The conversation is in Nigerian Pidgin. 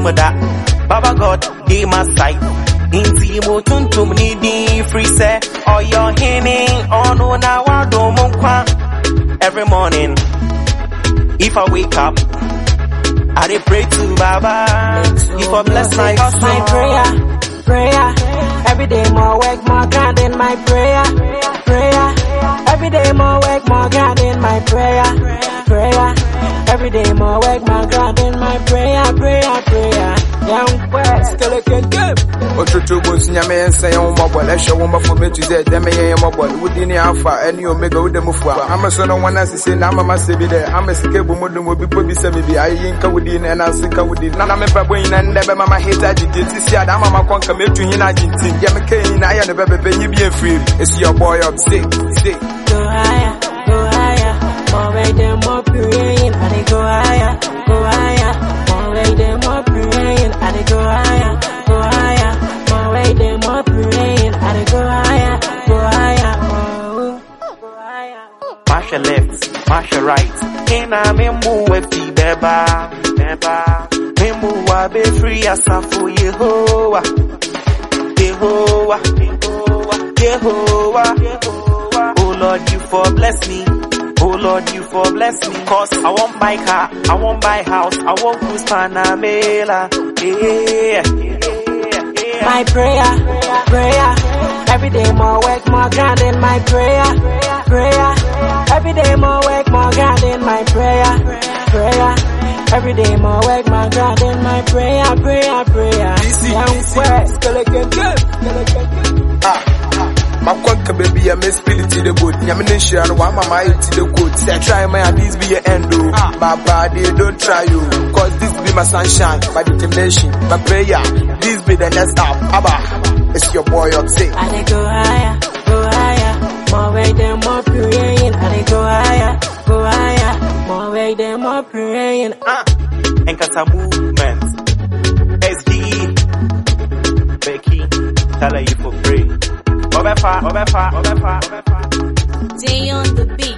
mu da baba god dey my side nti mo tuntum ni din firi sɛ ɔyɛ ɔhene ɔno na wadom mo nkwa every morning if i wake up i dey pray to baba if i bless my Cause my prayer, prayer. Every day more work, more grind in my prayer, prayer. Every day more work, more grind in my prayer, prayer. Every day more work, more grind in my prayer, prayer, prayer. Young West, skeleton game. Otutu bo nyame yɛnsa yɛn wo mɔbɔl ɛhyɛ wo mbɔfo mɛtu dɛ dɛmɛ yɛn yɛ mɔbɔl wodi ne afa ɛne omega wode mu fua ama so no wɔn asese na ama masɛ bi dɛ ama sika bu mu dum obi po bi sɛ me bi ayeyi nka wodi na ɛna ase nka wodi na na me mpɛbɔ nyina ndɛ bɛma ma hate agye ti si ada ama ma kɔ nka metu nyina agye nti yɛ me ka nyina ayɛ no bɛbɛbɛ nyi bi efiri esi your boy up say say Go higher, go higher. More way than more praying, and they go higher, go higher. More way than more praying, and they go higher, go higher. More way than more praying, and they go higher, go higher. Oh, go higher. Masha left, Masha right. Ina memu wefi beba, beba. Memu wa be free asafu Yehovah, Yehovah, Yehovah, Yehovah. Oh Lord, you for bless me. Oh Lord, you for bless me. Cause I won't buy car, I won't buy house, I won't cruise Panamera. Yeah, yeah, yeah. My prayer, prayer. Every day more work, more grind in my prayer, prayer. Every day more work, more grind in my prayer, prayer. Every day more work, more grind in my prayer, prayer, prayer. Easy, Young easy. West, skeleton game, skeleton game. ah makwanka baby ya me spirit the good nyame ne nhyira no wama ma ayɛ ti the good say try my this be your end o baba they don't try you cause this be my sunshine my determination my prayer this be the next stop abba it's your boy up say And they go higher, go higher. More way than more praying. And they go higher, go higher. More way than more praying. Ah, Enkata movement. SD. Becky. Tell her you for free. Obefa, Obefa, Obefa, Obefa. Day on the beat.